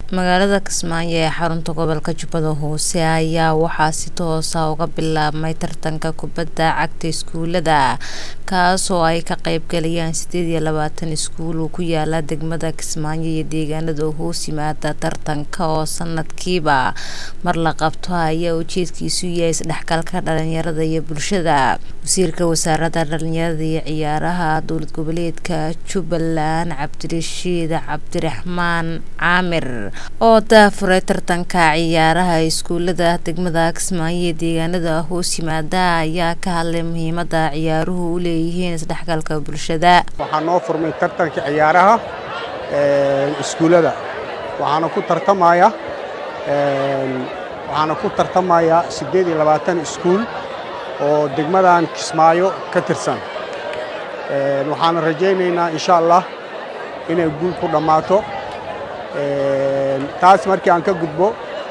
magaalada kismaayo ee xarunta gobolka jubbada hoose ayaa waxaa si toosa uga bilaabmay tartanka kubadda cagta iskuulada kaasoo ay ka qeybgalayaan sideed iyo labaatan iskuul oo ku yaala degmada kismaayo iyo deegaanada hoos yimaada tartanka oo sanadkiiba mar la qabto ayaa ujeedkiisu yahay isdhexgalka dhalinyarada iyo bulshada wasiirka wasaaradda dhalinyarada iyo ciyaaraha dowlad goboleedka jubbaland cabdirashiid cabdiraxmaan caamir oo daafuray tartanka ciyaaraha iskuulada degmada kismaayo iyo deegaanada hoos yimaada ayaa ka hadlay muhiimada ciyaaruhu u leeyihiin isdhexgalka bulshada waxaa noo furmay tartanka ciyaaraha iskuulada waxaana ku tartamaya waxaana ku tartamaya siddeed iyo labaatan iskuul oo degmadan kismaayo ka tirsan waxaana rajaynaynaa insha allah inay guul ku dhammaato taas markii aan ka gudbo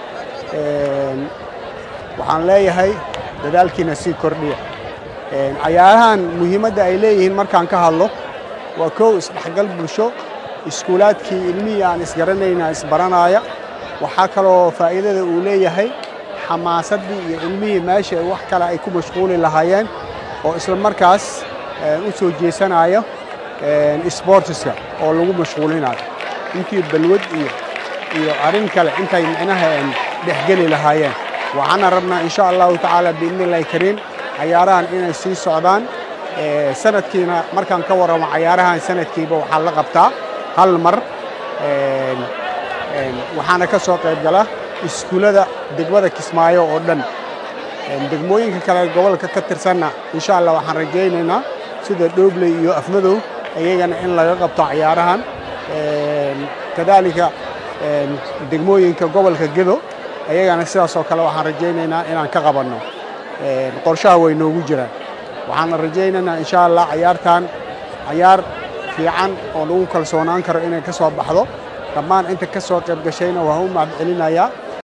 waxaan leeyahay dadaalkiina sii kordhiya cayaarahan muhiimadda ay leeyihiin markaan ka hadlo waa kow isdhexgal bulsho iskuulaadkii ilmihii aan isgaranayna isbaranaaya waxaa kaloo faa'iidada uu leeyahay xamaasaddii iyo ilmihii meesha wax kale ay ku mashquuli lahaayeen oo isla markaas u soo jeesanaya sboortiska oo lagu mashquulinayo intii balwad iyo iyo arrin kale intay micnaha dhexgeli lahaayeen waxaana rabnaa insha allahu tacaala biidni illahi kariim cayaarahan inay sii socdaan sanadkiina markaan ka warramo cayaarahan sanadkiiba waxaa la qabtaa hal mar waxaana ka soo qayb gala iskuullada degmada kismaayo oo dhan degmooyinka kale gobolka ka tirsanna insha allah waxaan rajaynaynaa sida dhoobley iyo afmadow iyagana in laga qabto cayaarahan kadaalika degmooyinka gobolka gedo ayagana sidaasoo kale waxaan rajaynaynaa inaan ka qabanno qorshaha way noogu jiraan waxaana rajaynaynaa insha allah cayaartan cayaar fiican oo lagu kalsoonaan karo inay ka soo baxdo dhammaan inta ka soo qayb gashayna waan u mahad celinayaa